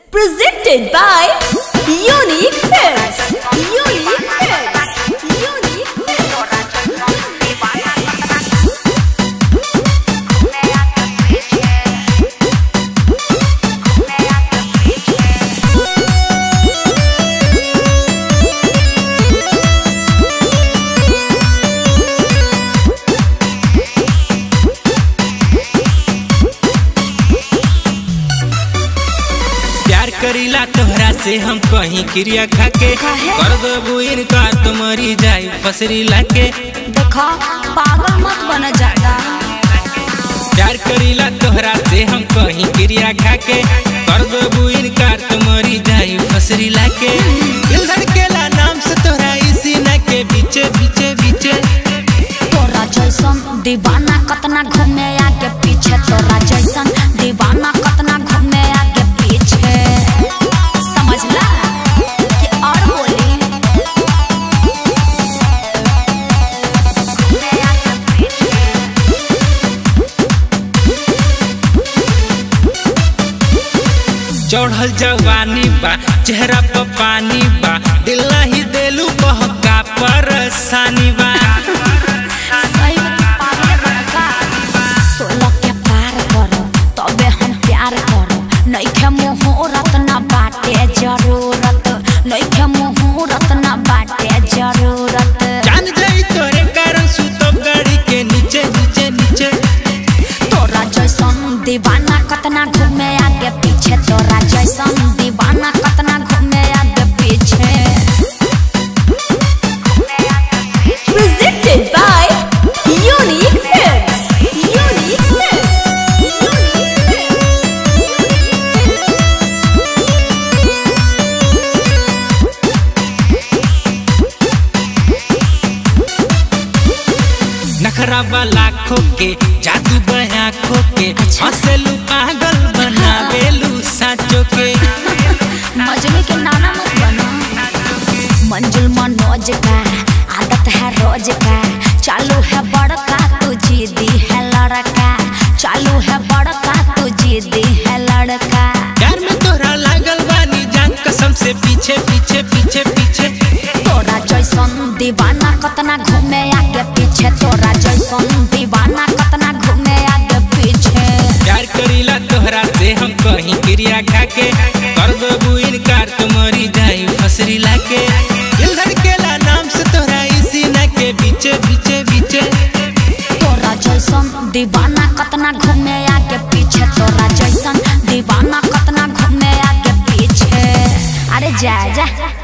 Presented by Unique Films. Unique Films. Unique Films. प्यार करीला तोहरा से हम कहीं क्रिया खाके काहे? कर देबू इनकार तुम्हारी जाई फसरी लाके देखा पागल मत बन जाता प्यार करीला तोहरा से हम कहीं क्रिया खाके कर देबू इनकार तुम्हारी जाई फसरी लाके दिल धड़केला नाम से तोहरा इसी न के बीचे बीचे बीचे तोरा जैसन दीवाना कतना घूमे आगे पीछे तोरा जैसन दीवाना कतना घूमे आगे पीछे समझला कि और बोली चढ़ल जवानी बा चेहरा पर पानी बा दिल ही देलू बहका परेशानी बा सही में तू पागल बड़का सोलह के पार करो तबे हम प्यार करो नइखे मुहूर्त ना बाटे जरूरत नइखे मुहूर्त ना बाटे जरूरत जान जाई तोरे कारण सुतब गाड़ी के नीचे नीचे नीचे तोरा जैसन दीवाना कतना घूमे आगे पीछे तोरा जैसन दीवाना कतना घूमे आगे पीछे Presented by Unique Films. Unique Films. Unique Films. नखरा वाला खोके जादू बया खोके हंसलू पागल बनावेलू साचो के मजनू के नाना मत बनो मंजुल मनोज का आदत है रोज का चालू है बड़का तू जिद्दी है लड़का चालू है बड़का तू जिद्दी है लड़का प्यार में तोरा लागल बानी जान कसम से पीछे पीछे पीछे पीछे तोरा जैसन दीवाना कतना घूमे आगे पीछे तोरा जैसन दीवाना कतना घूमे आगे पीछे प्यार करीला तोहरा से हम कहीं क्रिया खाके कर देबू इनकार तुम्हारी जाई फसरी लाके दिल धड़केला नाम से तोहरा इसी न के बीचे बीचे बीचे तोरा जैसन दीवाना कतना घूमे आगे पीछे तोरा जैसन दीवाना कतना घूमे आगे पीछे अरे जा जा